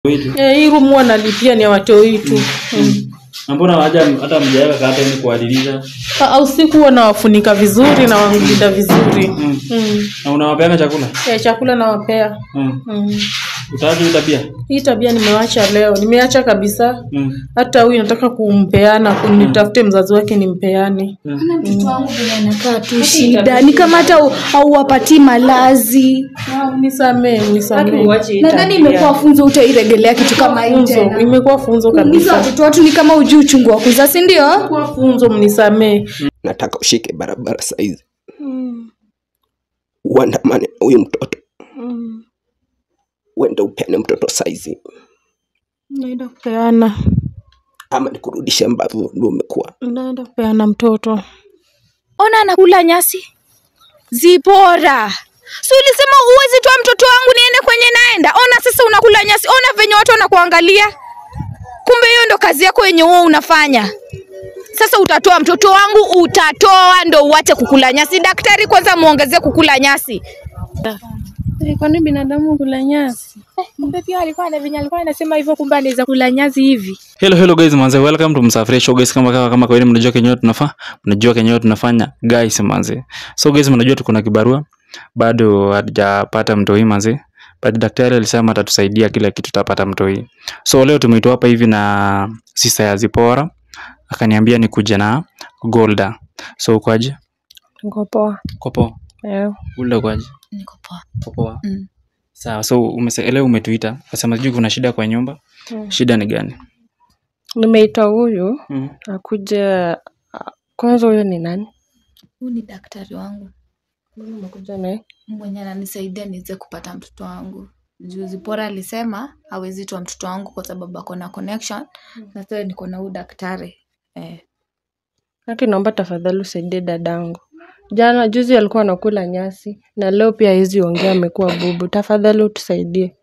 wetu Eh, hii room huwa nalipia ni ya watoi tu. Mm. na mbona waja hata mjaweka kata ni kuadiliza Ah, Usiku huwa nawafunika vizuri na walinda vizuri. mm. Mm. na unawapeana chakula Eh, chakula nawapea. mm. Mm. utaacha hii tabia Hii tabia nimewacha leo, nimeacha kabisa. mm. Hata huyu nataka kumpeana, kunitafute mzazi wake nimpeane. mtoto wangu vile anakaa tu shida ni kama hata hauwapatii malazi Ah, Nisamee, nisamee. nadhani imekuwa funzo utairegelea kitu kama hii funzo, tena imekuwa funzo Kuumiza kabisa. watoto watu ni kama ujui uchungu wa kuzaa si ndio Imekuwa funzo, mnisamee. nataka ushike barabara saizi uandamane na huyu mtoto uende upeane mtoto saizi Naenda kupeana, ama nikurudishe ambavyo ndio umekuwa naenda kupeana mtoto. ona anakula nyasi zipora si ulisema uwezi toa mtoto wangu niende kwenye naenda ona sasa unakula nyasi ona venye watu wanakuangalia kumbe hiyo ndo kazi yako yenye huo unafanya sasa utatoa mtoto wangu utatoa ndo uache kukula nyasi daktari kwanza muongezee kukula nyasi kwani binadamu kula nyasi kumbe pia alikuwa na venye alikuwa anasema hivyo kumbe anaweza kula nyasi hivi hello hello guys manze welcome to msafiri show guys kama kama, kama kawaida mnajua kenyewe tunafaa mnajua kenyewe tunafanya guys manze so guys mnajua tuko na kibarua bado hatujapata mtoi manze but daktari alisema atatusaidia kila kitu tutapata mtoi so leo tumeitwa hapa hivi na sisa ya Zipora akaniambia nikuje na Golda so ukwaje niko poa kopo Eh, Golda ukwaje niko poa kopo Mm. sawa so umese, leo umetuita kasema sijui kuna shida kwa nyumba Mm. shida ni gani nimeita huyu mm. akuje a- kwanza huyo ni nani huyu ni daktari wangu Mbona umekuja naye mwenye ananisaidia niweze kupata mtoto wangu juu Zipora alisema hawezi toa mtoto wangu kwa sababu ako na connection na sasa niko na huyu daktari eh. haki naomba tafadhali usaidie dadangu jana juzi alikuwa anakula nyasi na leo pia hizi ongea amekuwa bubu tafadhali utusaidie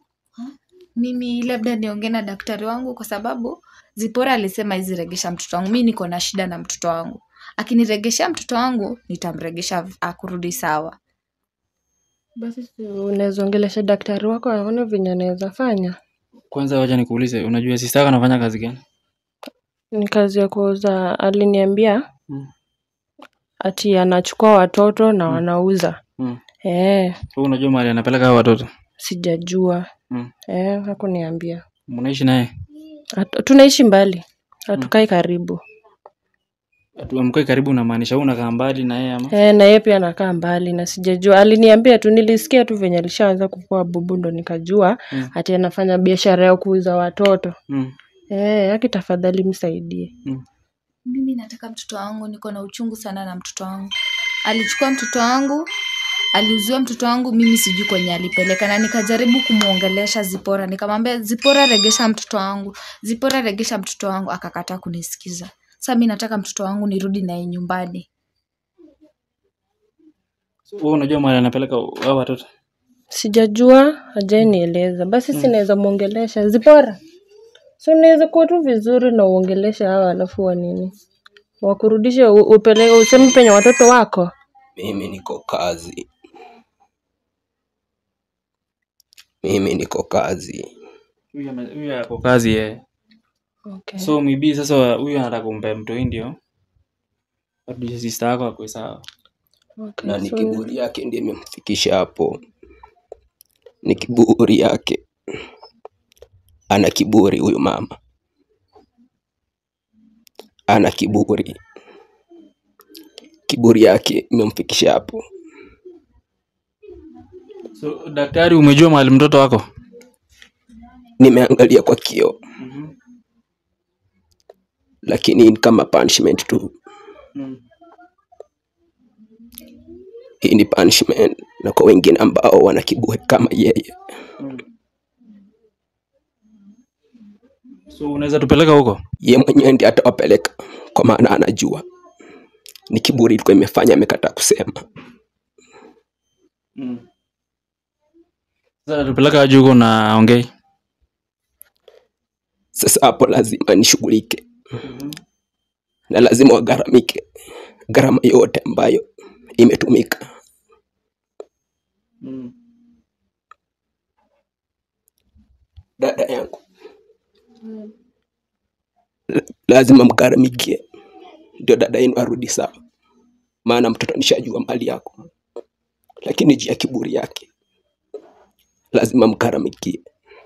mimi labda niongee na daktari wangu kwa sababu Zipora alisema hizi regesha mtoto wangu mi niko na shida na mtoto wangu akiniregeshea mtoto wangu nitamregesha akurudi sawa basi si unaweza ongelesha daktari wako aone venye anaweza fanya kwanza wacha nikuulize unajua sista yako anafanya kazi gani ni kazi ya kuuza aliniambia Mm. ati anachukua watoto na wanauza mm. eh Wewe unajua mahali anapeleka hao watoto sijajua mm. eh hakuniambia mnaishi naye Hatu- tunaishi mbali hatukai karibu Atu- mkae karibu unamaanisha wewe unakaa mbali na yeye ama eh na yeye pia anakaa mbali na sijajua aliniambia tu nilisikia tu venye alishaanza kukua bubu ndo nikajua Mm. ati anafanya biashara ya kuuza watoto mm. eh haki tafadhali msaidie mm. mimi nataka mtoto wangu niko na uchungu sana na mtoto wangu alichukua mtoto wangu aliuziwa mtoto wangu mimi sijui kwenye alipeleka na nikajaribu kumwongelesha zipora nikamwambia zipora regesha mtoto wangu zipora regesha mtoto wangu akakataa kunisikiza sasa mi nataka mtoto wangu nirudi naye nyumbani wewe unajua mahali anapeleka hao watoto sijajua hajanieleza basi mm. sinaweza mwongelesha zipora si unaweza kuwa tu vizuri na uongeleshe hawa alafu wa nini wakurudishe u- upeleke useme penye watoto wako mimi niko kazi mimi niko kazi huyu ame- huyu ako kazi yeye okay. so maybe sasa huyu anataka kumpa mtoi ndio arudishe sista yako akwe sawa okay. na ni so- kiburi yake ndiye imemfikisha hapo ni kiburi yake ana kiburi huyu mama ana kiburi kiburi yake imemfikisha hapo so daktari umejua mahali mtoto wako nimeangalia kwa kio lakini ni kama punishment tu mm. hii ni punishment na kwa wengine ambao wana kiburi kama yeye so unaweza tupeleka huko ye mwenyewe ndiye atawapeleka kwa maana anajua ni kiburi ilikuwa imefanya amekataa kusema mm. sasa tupeleka aje huko na ongei sasa hapo lazima nishughulike na lazima wagharamike gharama yote ambayo imetumika mm. dada yangu La- lazima mkaramikie ndio dada yenu arudi sawa maana mtoto nishajua mali yako lakini juu ya kiburi yake lazima mkaramikie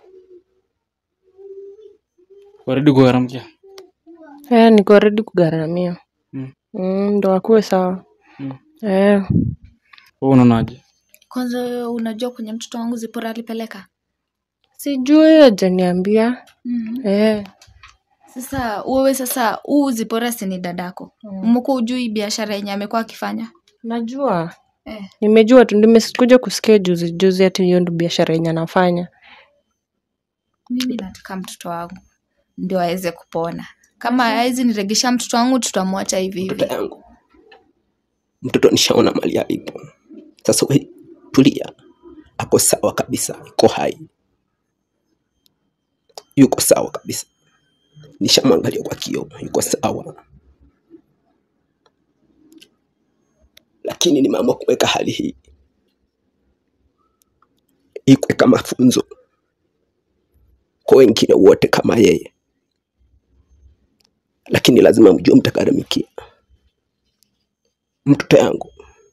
waridi kugharamkia Eh, niko ready kugharamia. Mm. Mm, ndo akuwe sawa. Mm. Eh, wewe unaonaje kwanza wewe unajua kwenye mtoto wangu zipora alipeleka sijui hajaniambia. mm. Eh, sasa wewe sasa huu zipora si ni dadako Mm. mko ujui biashara yenye amekuwa akifanya najua. eh. Nimejua tu nimekuja kusikia juzi juzi ati hiyo ndo biashara yenye anafanya. mimi nataka mtoto wangu ndio aweze kupona kama hawezi niregesha mtoto wangu tutamwacha hivi hivi dada yangu mtoto nishaona mali yalipo sasa we tulia ako sawa kabisa iko hai yuko sawa kabisa nishamwangalia kwa kioo yuko sawa lakini nimeamua kuweka hali hii ikwe kama funzo kwa wengine wote kama yeye lakini lazima mjue mtakaramikia mtoto yangu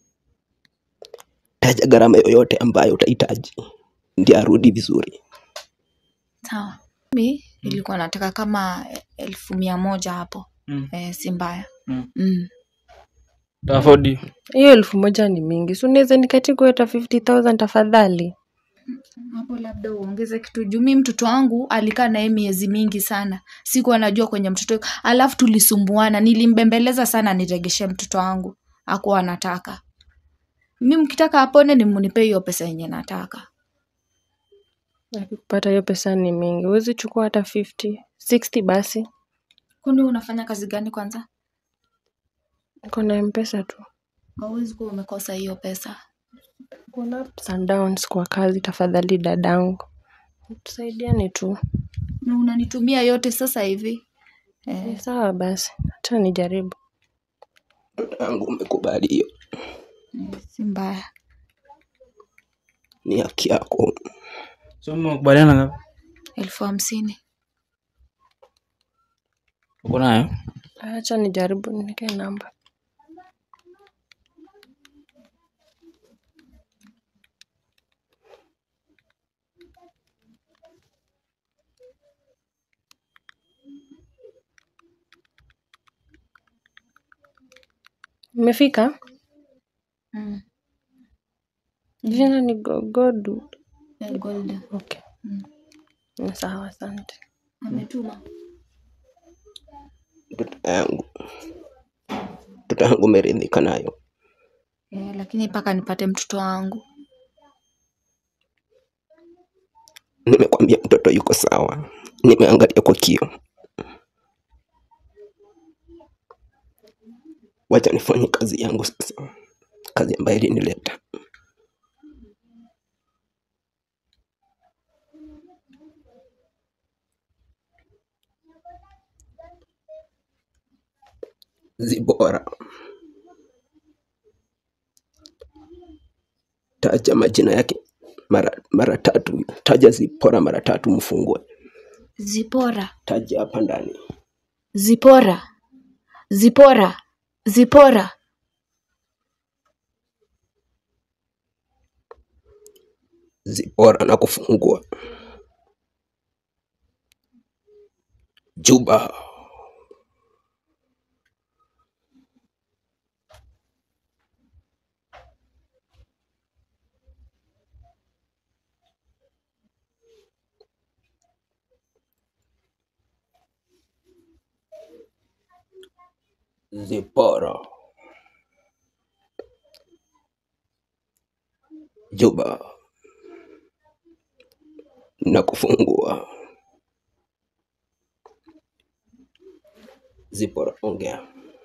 taja gharama yoyote ambayo utahitaji ndi arudi vizuri sawa mi nilikuwa nataka kama elfu mia moja hapo Mm. eh, si mbaya Mm. mm. tafodi Hiyo elfu moja ni mingi. Si unaweza nikatika hata 50,000 tafadhali? hapo labda uongeze kitu juu mi mtoto wangu alikaa naye miezi mingi sana sikuwa najua kwenye mtoto alafu tulisumbuana nilimbembeleza sana niregeshe mtoto wangu akuwa anataka mi mkitaka apone ni munipe hiyo pesa yenye nataka Kupata hiyo pesa ni mingi. Huwezi chukua hata 50, 60 basi. kwani unafanya kazi gani kwanza Niko na mpesa tu. hauwezi kuwa umekosa hiyo pesa Kuna ups and downs kwa kazi tafadhali dadangu. Tusaidiane tu. na unanitumia yote sasa hivi eh, Ni sawa basi. Hata nijaribu. mtoto yangu umekubali hiyo eh, si mbaya ni haki yako so mmekubaliana ngapi elfu hamsini uko nayo Acha nijaribu nike namba. Imefika? mm. Jina ni Gogodu. eh, gold Okay. Mm. Ni Sawa, asante. ametuma mtoto yangu mtoto yangu umeridhika nayo eh, lakini mpaka nipate mtoto wangu nimekwambia mtoto yuko sawa nimeangalia kwa kio wacha nifanye kazi yangu sasa kazi ambayo ilinileta zibora taja majina yake mara, mara tatu taja zipora mara tatu mfungue zipora taja hapa ndani zipora zipora zipora zipora na kufungua juba zipora juba na kufungua zipora ongea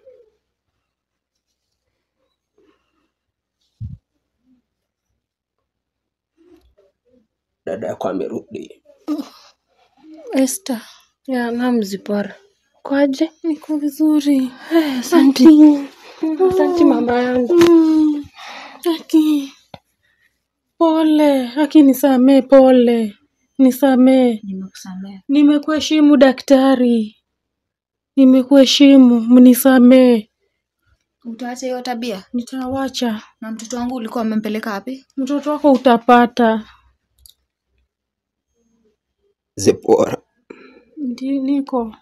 dada yako amerudi Esther. Ya, naam Zipora. Kwaje? Niko vizuri. Eh, Asante. Asante mama yangu. Mm, Aki. Pole. Aki nisamee pole. nisamee. Nimekusamea. Nimekuheshimu daktari, nimekuheshimu, mnisamee. Utaacha hiyo tabia? Nitawacha. Na mtoto wangu ulikuwa umempeleka wapi? Mtoto wako utapata. Zipora, Ndi, niko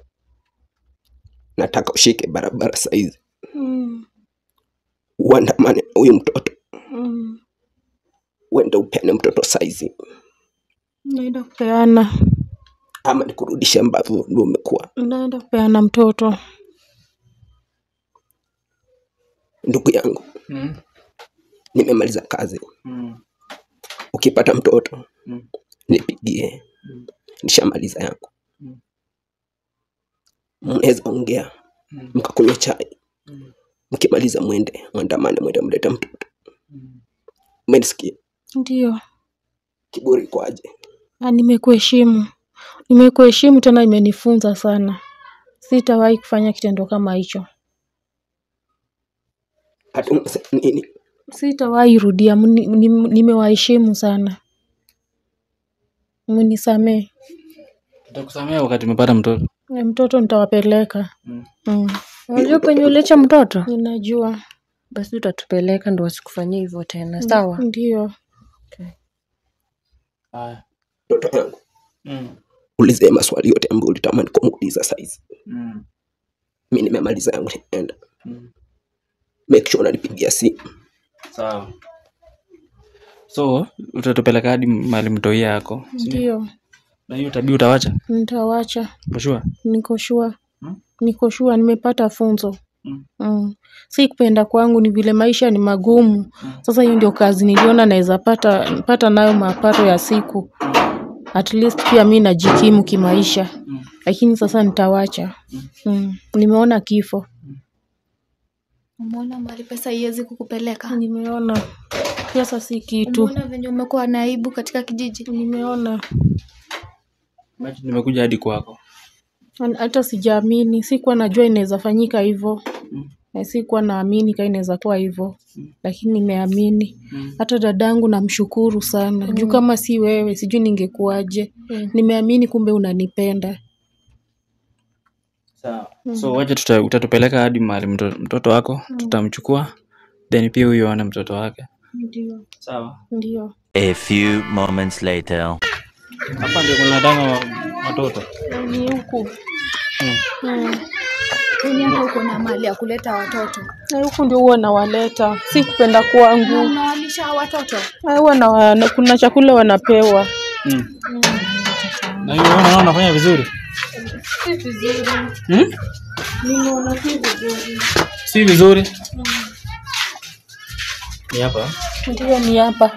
nataka ushike barabara saizi, mm, uandamane na huyu mtoto, mm. uende upeane mtoto saizi, Naenda kupeana, ama nikurudishe ambavyo ndio umekuwa. naenda kupeana mtoto. Ndugu yangu, Mm. nimemaliza kazi, Mm. ukipata mtoto Mm. nipigie, nishamaliza yangu. Mm. Mnaweza ongea Mm. mkakunywa chai, Mm. mkimaliza mwende mwandamane, mwende mlete mtoto. Mm. Umenisikia? Ndio, Kiburi kwaje? na nimekuheshimu, nimekuheshimu tena, imenifunza sana. Sitawahi kufanya kitendo kama hicho, Hata unasema nini? sitawahi rudia. Mni- nim- Nimewaheshimu sana, mnisamee. Nitakusamea wakati umepata mtoto. Na Mtoto nitawapeleka. Mm. Mm. Unajua penye uliacha mtoto? Ninajua, Basi utatupeleka ndo wasikufanyia hivyo tena, sawa? ndio. Haya. Mtoto yangu, Mm. ulize maswali yote ambayo ulitamani kumuuliza saizi. Mm. Mi nimemaliza yangu, nimeenda. Mm. Make sure unanipigia simu. Sawa. So utatupeleka hadi mahali mtoi yako. Ndio, Na hiyo tabia utawacha? nitawacha. For sure. Niko shua, Hmm? niko shua, nimepata funzo. Mm. Mm. Si kupenda kwangu, ni vile maisha ni magumu. Sasa hiyo ndio kazi niliona naweza pata, pata nayo mapato ya siku. At least pia mi najikimu kimaisha, Mm. lakini sasa nitawacha. Mm. Nimeona kifo, Umeona mahali pesa haiwezi kukupeleka? nimeona pesa si kitu, Umeona venye umekuwa na aibu katika kijiji? nimeona Imagine nimekuja hadi kwako. An- hata sijaamini, sikuwa najua inaweza fanyika hivyo Mm. na sikuwa naamini kaa inaweza kuwa hivyo, lakini nimeamini. Mm. Hata dadangu namshukuru sana juu kama si wewe sijui ningekuwaje. Mm. Nimeamini kumbe unanipenda. Sawa. So wacha tuta, utatupeleka hadi mahali mtoto, mtoto wako tutamchukua then pia huyo aone mtoto wake. Ndio, Sawa. ndio. A few moments later. Hapa ndio kuna danga wa watoto. Ni huku Mm. Yaani hata uko na mali ya kuleta watoto Na huku ndio huwa nawaleta, si kupenda na kwangu. unawalisha hawa watoto. Na huwa na, na kuna chakula wanapewa. Mm. Na hiyo unaona unafanya vizuri? Si vizuri, Hmm? nimeona si vizuri. Si vizuri. Ni hapa. Ndio ni hapa.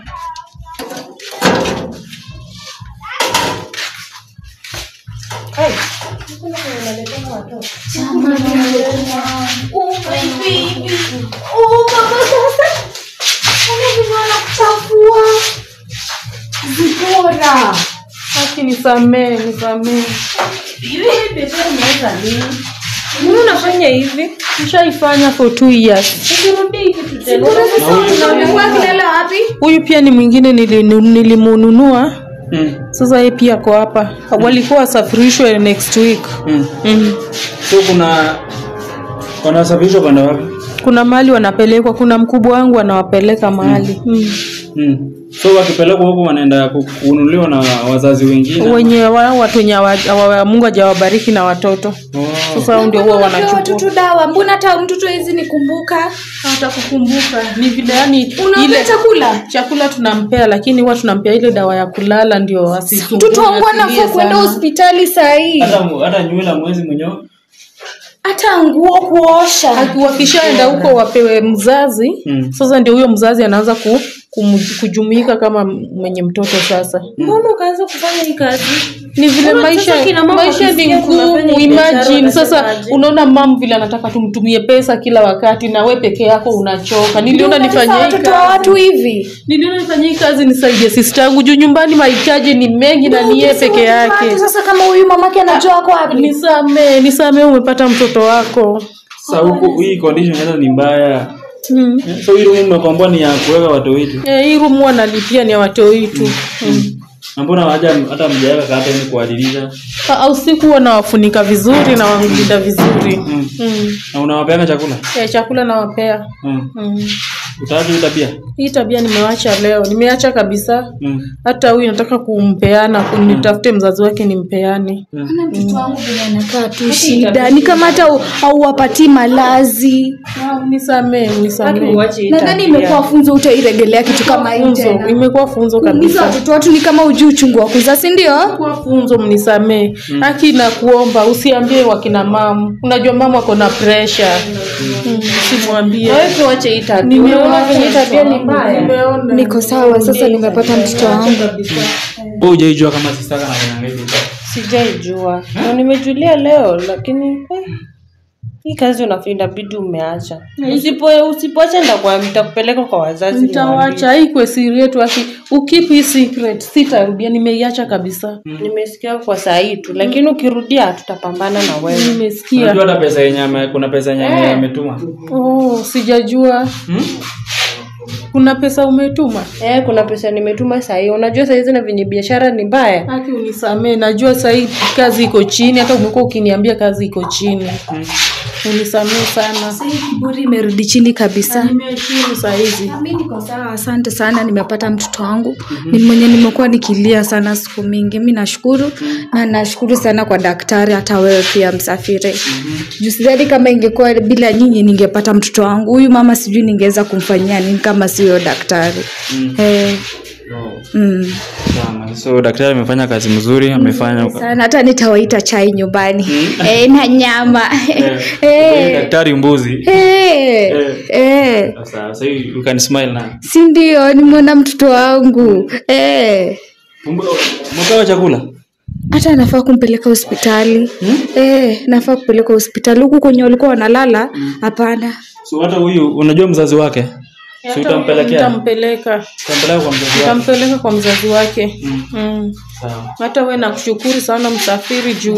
Haki nisamee, nisamee. Mbona unafanya hivi? Nishaifanya for two years. Huyu pia ni mwingine nilinu- nilimununua. Mm. Sasa yeye pia ako hapa. Walikuwa wasafirishwe next week. Mm. Mm. So kuna wanasafirishwa kwenda wapi? Kuna mahali wanapelekwa, kuna mkubwa wangu anawapeleka mahali mm. Mm. So wakipelekwa huko wanaenda ku- kununuliwa na wazazi wengine. wenye wao watu wenye hawa- hawa- Mungu hajawabariki na watoto. Oh. Sasa hao ndio huwa Unapewa wanachukua. watoto dawa, mbona hata mtoto hizi nikumbuka? Hatakukumbuka ni vile yani Unampea chakula? chakula tunampea, lakini huwa tunampea ile dawa ya kulala ndio asisumbue. Mtoto wangu asilie anafaa kwenda sana. hospitali saa hii, Hata mu- hata nywele mwezi mwenyewe. hata nguo kuosha. Aki- wakishaenda huko wapewe mzazi Mm. sasa ndio huyo mzazi anaanza ku, kum, kujumuika kama mwenye mtoto sasa Mbona ukaanza kufanya hii kazi? ni vile Mbona maisha sasa kina mama maisha ni wakisikia tunafanya ngumu hii biashara imagine sasa wanasemaje? unaona mam vile anataka tumtumie pesa kila wakati na we peke yako unachoka niliona Unatesa nifanye hii watoto wa kazi watu hivi. niliona nifanye hii kazi nisaidie sister yangu juu nyumbani mahitaji ni mengi na ni yeye peke yake Sasa kama huyu mamake anajua ako wapi? nisamee nisamee umepata mtoto wako Sasa huku hii condition hata ni mbaya. mm. So hii room umekomboa ni ya kuweka watu wetu. Eh, hii room huwa nalipia ni ya watoi tu mm. Na mbona haja hata mjaweka kata ni kuadilisha? Ah, usiku huwa nawafunika vizuri na walinda vizuri Mm. mm. Na unawapeana chakula? ya chakula nawapea Mm. mm. Utaacha hii tabia? hii tabia nimewacha leo nimeacha kabisa Mm. hata huyu nataka kumpeana kunitafute mzazi wake nimpeane mtoto wangu vile anakaa tu shida ni kama hata au- hauwapatii malazi nisamee nisamee Uache hii nadhani tabia. imekuwa funzo utairegelea kitu kama hii funzo tena imekuwa funzo kuumiza kabisa watoto watu ni kama ujui uchungu wa kuzaa si ndio kwa funzo mnisamee haki na kuomba usiambie wakina mamu unajua mama ako na pressure mm. usimwambie Wewe tuache hii tabia. Unaona venye hii tabia ni mbaya. Nimeona. niko sawa sasa nimepata mtoto wangu Wewe hujaijua kama sister kana kwenye hivi. Sijaijua. Na nimejulia leo lakini eh, hii kazi unafi- inabidi umeacha. Usipo usipoacha ndakuwa nitakupeleka kwa wazazi. nitawacha ikwe siri yetu aki ukeep hii secret sitarudia nimeiacha kabisa niwaambie. Nimesikia kwa saa hii tu lakini ukirudia tutapambana na wewe. nimesikia Unajua hata pesa yenye ame- kuna pesa yenye ame- ametuma. oh sijajua Hmm? kuna pesa umetuma Eh, kuna pesa nimetuma saa hii. Unajua saa hizi na venye biashara ni mbaya. haki unisamee najua sahii kazi iko chini hata umekuwa ukiniambia kazi iko chini unisamee sana kiburi imerudi chini kabisa nimeheshimu sahizi mi niko sawa asante sana nimepata mtoto wangu ni mwenye nimekuwa nikilia sana siku mingi mi nashukuru na nashukuru sana kwa daktari hata wewe pia msafiri juu sidhani kama ingekuwa bila nyinyi ningepata mtoto wangu huyu mama sijui ningeweza kumfanyia nini kama siyo daktari eh, mm. Sana. So daktari amefanya kazi mzuri, amefanya sana hata nitawaita chai nyumbani eh, na nyama Wewe eh, daktari mbuzi. eh, eh. Sasa so you you can smile now. si ndio nimeona mtoto wangu eh. Mpewa chakula? hata nafaa kumpeleka hospitali eh, nafaa kupeleka hospitali huku kwenye walikuwa wanalala hapana So hata huyu unajua mzazi wake? Si utampelekea? nitampeleka Utampeleka kwa mzazi wake. nitampeleka kwa mzazi wake mm. Sawa. hata we nakushukuru sana msafiri juu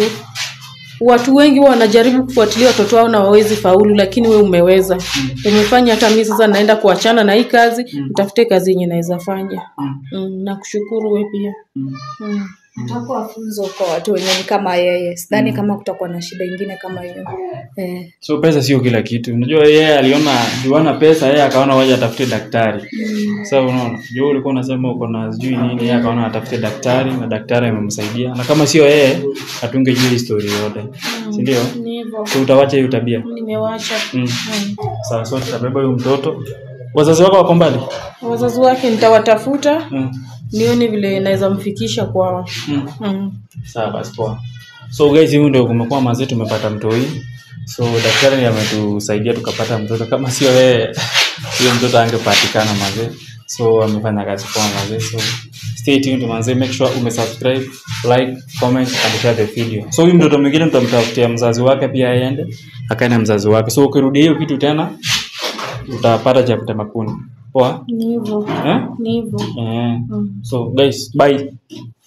watu wengi huwa wanajaribu kufuatilia watoto wao na wawezi faulu lakini we umeweza umefanya hata mi sasa naenda kuachana na hii kazi nitafute kazi yenye naweza fanya mm. nakushukuru we pia mm. itakuwa funzo kwa watu wenye ni kama yeye sidhani kama kutakuwa na shida ingine kama hiyo eh. So pesa sio kila kitu. Unajua yeye aliona juana pesa, yeye akaona waje atafute daktari. Sasa unaona, juu ulikuwa unasema uko na sijui nini, yeye akaona atafute daktari na daktari amemsaidia. Na kama sio yeye, hatungejua hii story yote. Si ndio? ni hivyo So utawacha hiyo tabia. nimewacha Mm. mm. Sawa, so tutabeba huyu mtoto. Wazazi wako wako mbali? wazazi wake nitawatafuta Mm. nione vile naweza mfikisha kwao Mm. mm. Sawa basi poa. So guys, hiyo ndio kumekuwa mazee, tumepata mtoi. So daktari ametusaidia tukapata mtoto, kama sio yeye huyo mtoto angepatikana mazee. So amefanya kazi poa mazee. So stay tuned mazee, make sure umesubscribe, like, comment and share the video. So huyu mtoto mwingine tutamtafutia mzazi wake pia aende akae na mzazi wake. So ukirudia hiyo kitu tena utapata cha kutema kuni. Poa? ni hivyo Eh? ni hivyo Eh. So guys, bye.